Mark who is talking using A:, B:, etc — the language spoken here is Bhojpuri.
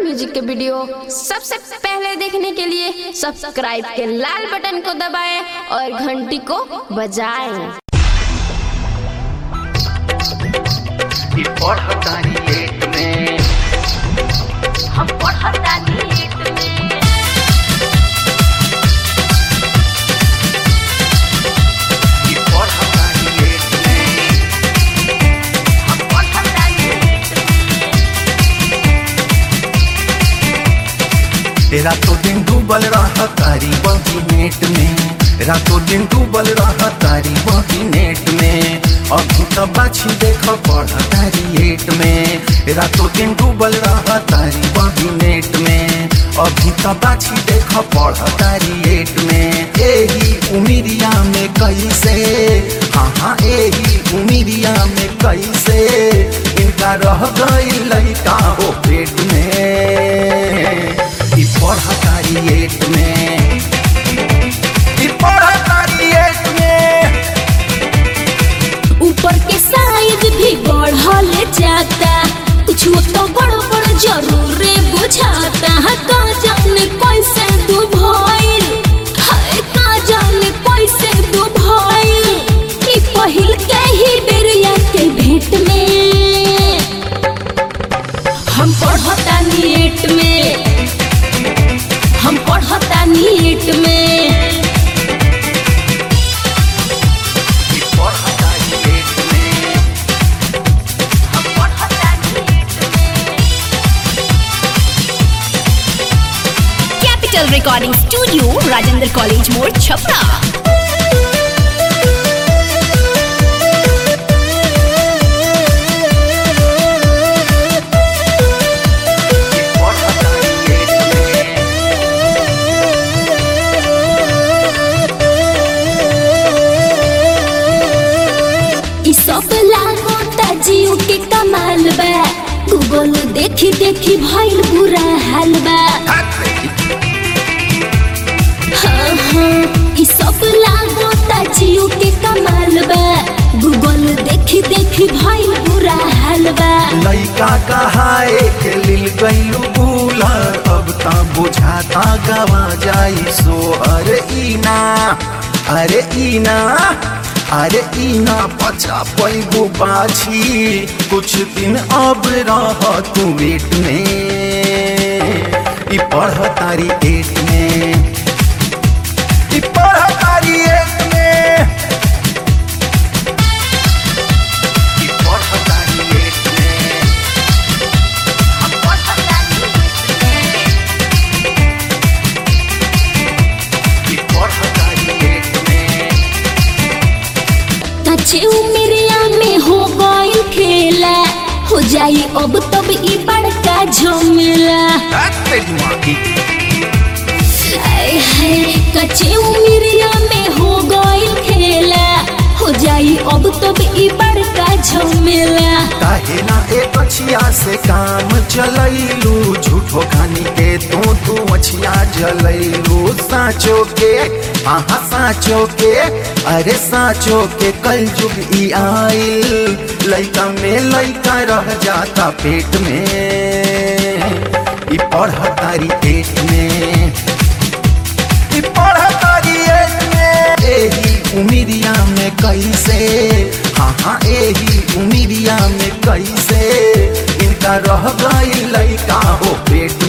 A: म्यूजिक के वीडियो सबसे पहले देखने के लिए सब्सक्राइब के लाल बटन को दबाएं और घंटी को बजाएं
B: ई पढ़तानी लेट में
C: हम पढ़तानी लेट में
B: ई पढ़तानी लेट में
C: हम पढ़तानी लेट में
D: रातों दिन डूबल रह तारी बही नेट में रातों दिन डूबल रह तारी बही नेट में अभी तो बाछी देख पढ़ तारी एट में रातों दिन डूबल रह तारी बही नेट में अभी तो बाछी देख पढ़ तारी एट में एही उमिरिया में कैसे हाँ हाँ एही उमिरिया में कैसे इनका रह गई लड़का हो पेट में ई पढ़तारी एट में ई पढ़तारी एट में
C: ऊपर के साइज भी बढ़ल जाता कुछ तो बड़ बड़ जरूरे बुझाता है का जाने कैसे दू भइल हाय का जाने कैसे दू भइल ई पहिल के ही बेरिया के भेंट में हम पढ़ता नीट में हम पढ़ता नीट में
B: ई पढ़तानी लेट में
C: हम पढ़ता नीट में
E: capital recording studio Rajendra college मोड़ छपरा
B: ई पढ़तानी लेट में
C: ई सब लागोता जियो के कमाल बा गूगल देखी देखी भइल बुरा हाल बा हाँ हाँ ई सब लागोता जियो के कमाल बा गूगल देखी देखी भइल बुरा हाल बा
D: लइका कहाए के लिल गईलू बुला अब ता बुझाता गवा जाई सो अरे ईना अरे ईना अरे ईना पचा पैबू बाछी कुछ दिन अब रह तू वेट में ई पढ़ तारी एट में ई पढ़ तारी एट में
B: ई पढ़तानी लेट में
C: हम पढ़ता
B: ई पढ़तानी लेट में
C: कच्चे उमरिया में हो गइल खेला हो जाई अब तब ई बड़का झमेला
D: तेरी माँ की
C: आय हाय कच्चे उमरिया में हो गइल खेला हो जाई अब तब ई बड़का झमेला
D: काहे ना एक अछिया से काम चलैलू झूठो खानी के तू तू अछिया जलैलू साचो के आहा साचो के अरे साचो के कल जुग ई आइल लइका में लइका रह जाता पेट में ई पढ़ तारी पेट में ई पढ़ तारी एट में एही उमिरिया में कैसे हाँ हाँ एही उमिरिया में कैसे इनका रह गई लइका हो पेट